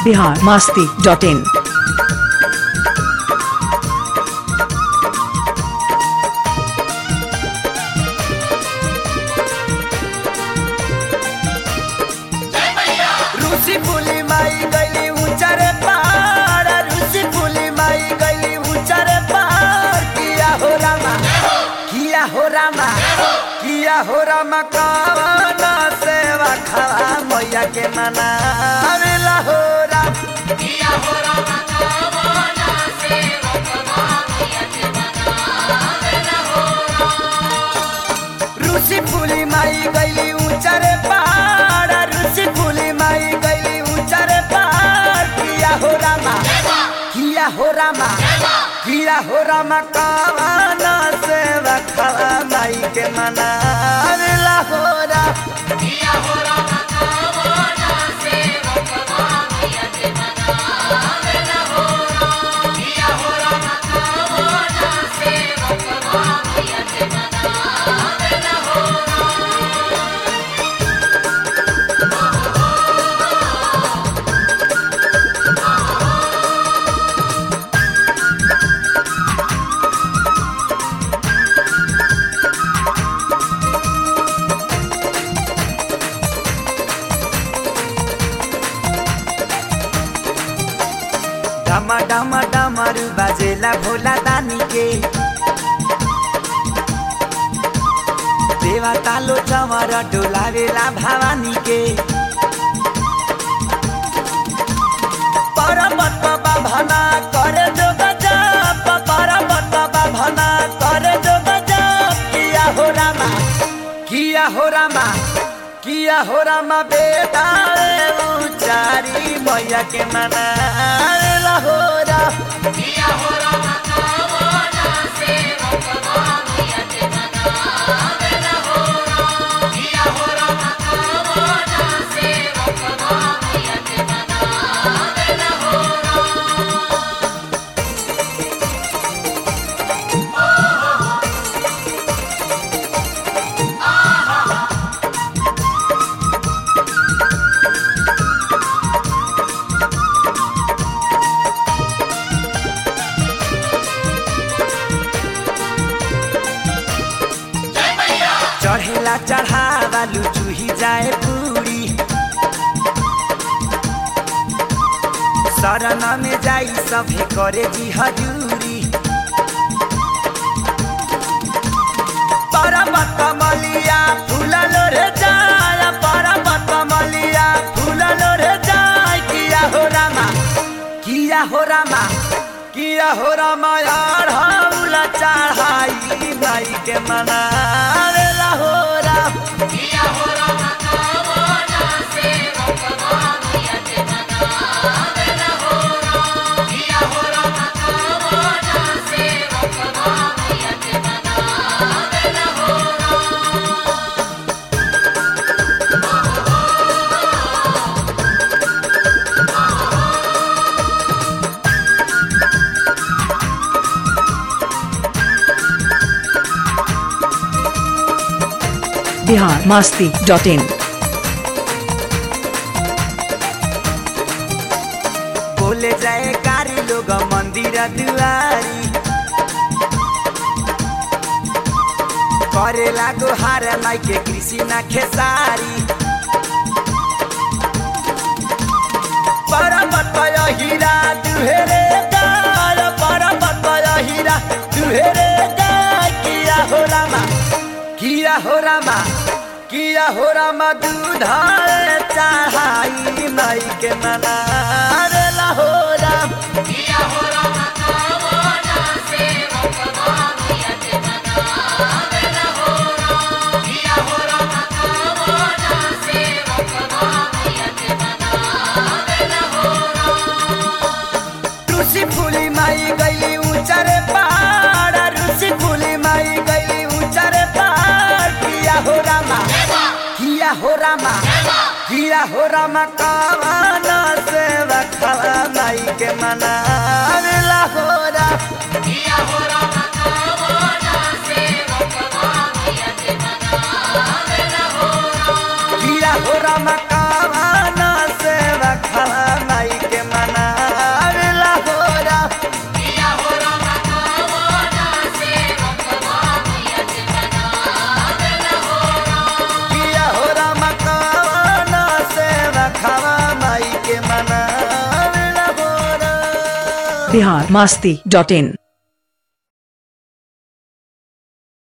Bihar Masti dot इन रूसी फूली माई गली ऊंचारे पहाड़ रूसी फूली माई गली ऊंचारे पहाड़ किया हो रामा किया हो रामा किया हो रामा कवना सेवा खवा मैया के मना अरेला हो राम रूसी फूली माई गली ऊंचारे पहाड़ रूसी फूली माई गली ऊंचारे पहाड़ किया हो रामा किया हो रामा किया हो रामा कवाना से रखवा माई के मना अरेला हो राम डमा डमा डमरू बाजेला भोला दानी के देवा तालो चमर डोलावेला भवानी के परबत भना करे जो गजब परबत भना करे जो गजब किया हो रामा किया हो रामा किया हो रामा बेटा रे उचारी मैया के मना ला हो राम चढ़ेला चढ़ावा लुचुही जाए पूरी शरण में जाई सभे करे जी हजूरी परमत मलिया फूला लोरे जाय परमत मलिया फूला लोरे जाय किया हो रामा किया हो रामा किया हो रामा यार हौला चढ़ाई भाई के मना रे ला हो राम बिहार मास्ती डॉट इन बोले जाए कारी लोग मंदिर दुआरी करे लागो हार माई के कृषि ना खेसारी परमत हीरा दुहेरे गाय परमत हीरा दुहेरे गाय किया हो रामा किया हो रामा किया हो रामा दूधा चढ़ाई माई के मना रे ला हो राम रूसी फूली माई गली ऊंचारे पहाड़ रूसी फूली माई गली ऊंचारे पहाड़ किया हो रामा किया हो रामा किया हो रामा कवाना से रखवा माई के मना ला हो राम किया हो रामा कवाना से रखवा माई के बिहार मास्ती डॉट इन